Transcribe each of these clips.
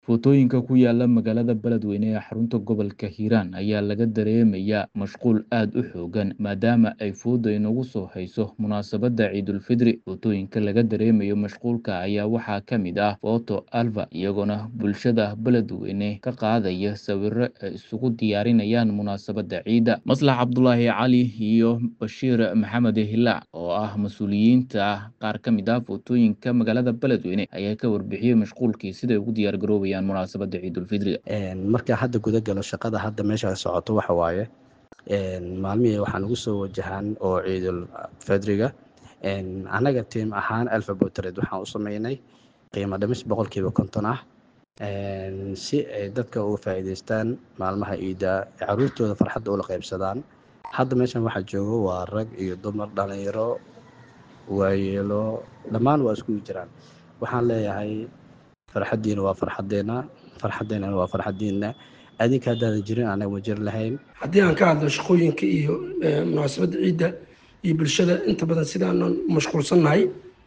Footooyinka ku yaala magaalada Beledweyne ee xarunta gobolka Hiiraan ayaa laga dareemayaa mashquul aad u xooggan maadaama ay foodo inagu soo hayso munaasabadda Ciidulfidri. Footooyinka laga dareemayo mashquulka ayaa waxaa ka mid ah Photo Alva, iyagoona bulshada Beledweyne ka qaadaya sawirro ay isugu diyaarinayaan munaasabadda ciidda. Maslax Cabdulaahi Cali iyo Bashiir Maxamed Hilaac oo ah mas'uuliyiinta qaar ka mid ah footooyinka magaalada Beledweyne ayaa ka warbixiyey mashquulkii siday ugu diyaar garoobayaan munaasabadda ciidulfidriga marka hadda guda galo shaqada hadda meesha socoto waxa waaye maalmihii waxaan ugu soo wajahaan oo ciidul fidriga annaga tiim ahaan alphabotred waxaan u sameynay qiimo dhimis boqolkiiba konton ah si ay dadka uga faa'iidaystaan maalmaha ciidda caruurtooda farxadda ula qaybsadaan hadda meeshan waxaa joogo waa rag iyo dumar dhalinyaro waayeelo dhammaan waa iskugu jiraan waxaan leeyahay farxaddiina waa farxaddeena farxaddeennana waa farxaddiina adinka haddaadan jirin anaga ma jiri lahayn haddii aan ka hadlo shaqooyinka iyo munaasabadda ciidda iyo bulshada inta badan sidaanan mashquulsannahay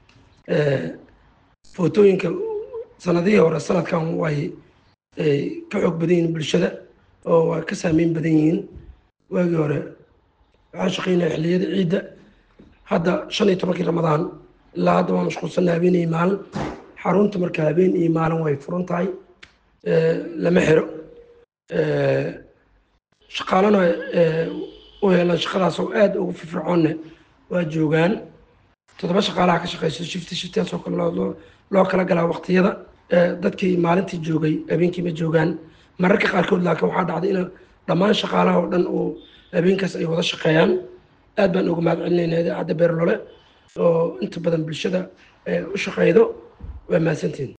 footooyinka sanadihii hore sanadkan way ka xoog badan yihiin bulshada oo waa ka saameyn badan yihiin waagii hore waxaan shaqaynaya xilliyada ciidda hadda shan iyo tobankii ramadaan ilaa hadda waan mashquulsannahay habeen iyo maalin xarunta marka habeen iyo maalin way furan tahay lama xiro shaqaalana u helaan shaqadaas oo aad ugu firfircoonne waa joogaan toddoba shaqaalaha ka shaqeyso shifti shiftiyaasoo kale loo kala galaa waqtiyada dadkii maalintii joogay habeenkii ma joogaan mararka qaarkood laakiin waxaa dhacday in dhammaan shaqaalaha oo dhan oo habeenkaas ay wada shaqeeyaan aad baan uga mahad celinayna idaacadda beerlole oo inta badan bulshada u shaqeydo waa mahadsantiin